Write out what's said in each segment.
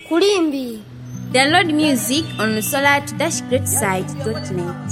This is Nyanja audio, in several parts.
kulimbi Download music on solar-greatside.net.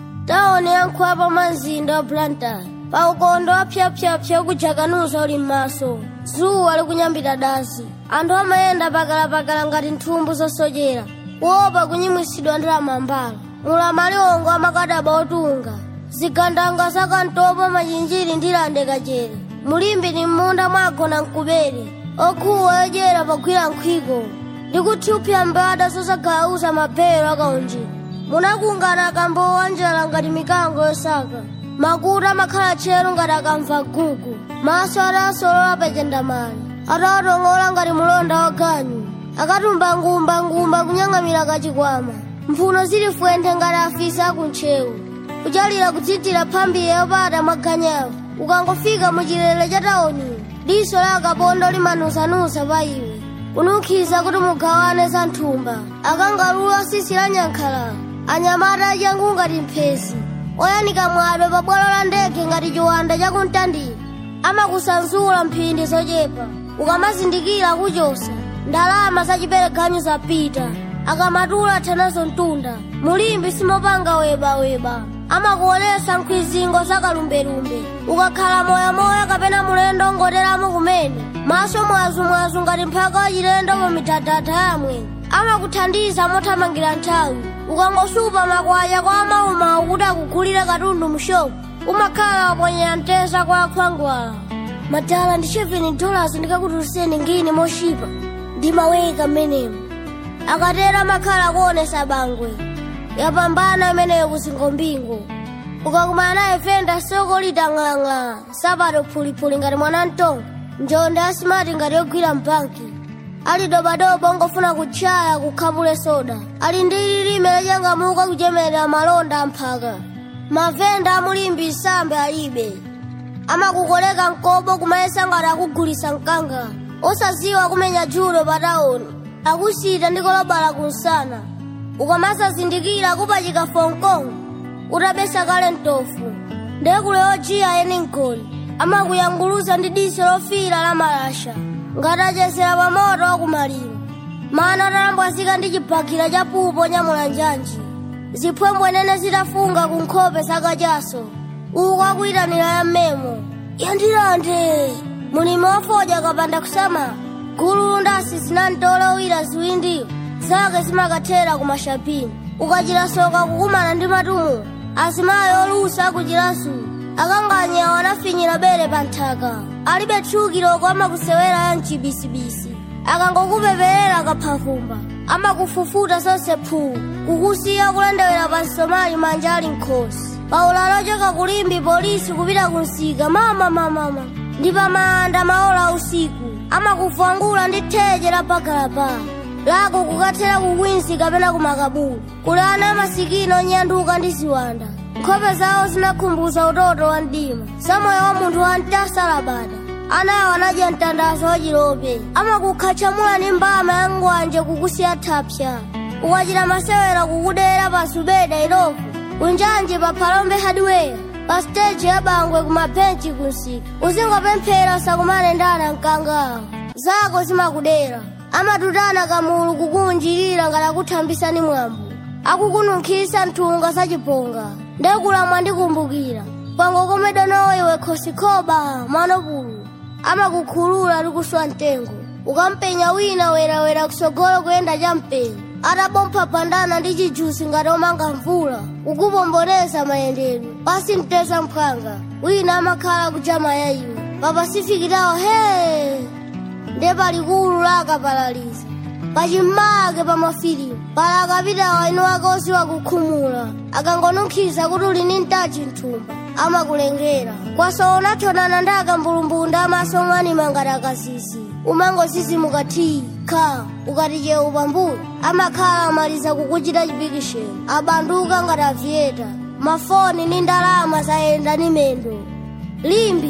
taone yankhwapa mwa mzinda wa blantyre pa ukondo wapyapyapya kujakanunso uli m'maso dzuwa likunyambita dazi anthu amayenda pakalapakala ngati nthumbu zosochera kuopa kunyimwisidwa ndi amambala mulamaliongo amakadaba otunga zigandanga zakantopo machinjiri ndi lande kachere mulimbi ni m'munda mwagona mkubere okhuwa yodyera pagwira nkhwiko ndi kuthiupsa mbada zosagauza maphero akaunjira munakungana akambo wanjala ngati mikango yosaka makutu amakhala tcheru ngati akamva gugu maso atasolola pachendamali atawatong'ola ngati mulonda waganyu akatumba ngumba-ngumba kunyang'amira kachikwama mphuno zili fwenthe ngati afisi akuntchewu kuchalira kutsitira phambiyo yopata mwaganyawo ukangofika muchilele cha taoniyo diso la akapondo limanusanusa pa iwe kunukhiza kuti mugawane za nthumba akangalulu asisi la nyankhalala anyamata achangu ngati mphezi oyanika mwadwe pa bwalo la ndege ngati chiwanda chakumtandira amakusanzula mphindi zochepa ukamazindikira kuchosa ndalama zachipereganyo zapita akamatula thanazo mtunda mulimbi simopanga webaweba amakuonesa nkhwizingo zakalumberumbe ukakhala moyamoya kapena mulendo ngoteramo kumene maso mwazumwazu ngati mphaka wachilendo pa mithathatha yamwe amakuthandiza mothamangira nthawi ukangosupa makwaya kwa amaumawu kuti akugulire katundu mushopu umakhala waponyera mteza kwa akhwangwala madala ndi 7 dollars ndikakutuliseni ngini moshipa ndimaweka mmenemo akatera amakhala akuonesa bangwe yapambana imeneyo kuzingombingo ukakumana naye fenda soko litang'alang'ala sapato phulipuli ngati mwana mtongo njonde asimati ngati yogwira mbanki ali dobadoba ongofuna kutchaya kukhapule soda ali ndi lilime lachangamuka kuchemerera malonda amphaka mavenda amulimbi nsambe alibe amakukoleka mkobo kumayesa ngati akugulisa mkanga osaziwa kumenya julo pa taoni akusita ndi kolobala kunsana ukamasazindikira kupachika fonkong utabesa kale mtofu ndekule yojiya eni mgoli amakuyanguluza ndi diso lofira la malasha ngati achesera pa moto wakumaliro mana atalambwazika ndi chibhakira cha pupo nyamula njanji ziphwembwe nene zitafunga ku nkhope zakachaso uku akuyitanira ya mmemo yandilande mulimi wafodya kapanda kusama gulu ndasi zinamtola owira ziwindiyo zake zimakathera ku mashapini ukachilasoka kukumana ndi matumu azimayi olusa akuchilasu akanganyawo anafinyira bere pa nthaka alibe tchukiloko amakusewera ya mchibisibisi akangokupeperera kaphafumba amakufufuta zonse phuu kukusiya kulendewera pa nsomali manja ali nkhosi paulalo choka kulimbi polisi kupita kunsika mamamamama ndi pamanda maola usiku amakuvwangula ndi theche la pagalapala lako kukathera kukwinsi kapena kumakabulu kuli ana amasikini onyanduka ndi ziwanda nkhope zawo zinakhumbuza utoto wa mdima samoyo wa munthu wantasalabada anawo anadya mtandazo wachilope amakukhatchamula ndi mbama ya ngwanje kukusiya thapsa ukachita masewera kukudera pa subeda ilofu kunjanji pa phalombe hardware pa stage ya bangwe kumabhenchi kunsika uzingopemphera usakumane ndi ana mkangawo zako zimakudera amatutana kamulu kukunjirira ngati akuthambisani mwambo akukununkhisa nthunga zachiponga ndekulamwa ndikumbukira pango komedonowo iwe khosikhoba mwanopulu amakukhulula likuswa mtengo ukampenya wina werawera kusogolo kuyenda champenyo atabompha pandana ndi chijusi ngati omanga mvula ukupomboneza mayendedwe pasi mteza mphwanga wina amakhala kuchama ya iwe pa pasifiki tawo he nde palikulu lakapalaliza pachimake pa mafilimu pala akapitawo inu ake osiwa kukhumula akangonukhiza kuti uli ni mtachi mthumba amakulengera kwaso unathonana ndi akambulumbunda amaso mwanima ngati akasisi umangosisimuka thii kha ukati chewu pambuyo amakhala amaliza kukuchita chipikisheni abanduka ngati aviyeta mafoni ndi ndalama zayenda ni mendo limbi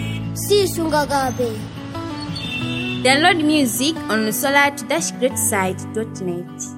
sisungakape Download music on solar-greatside.net.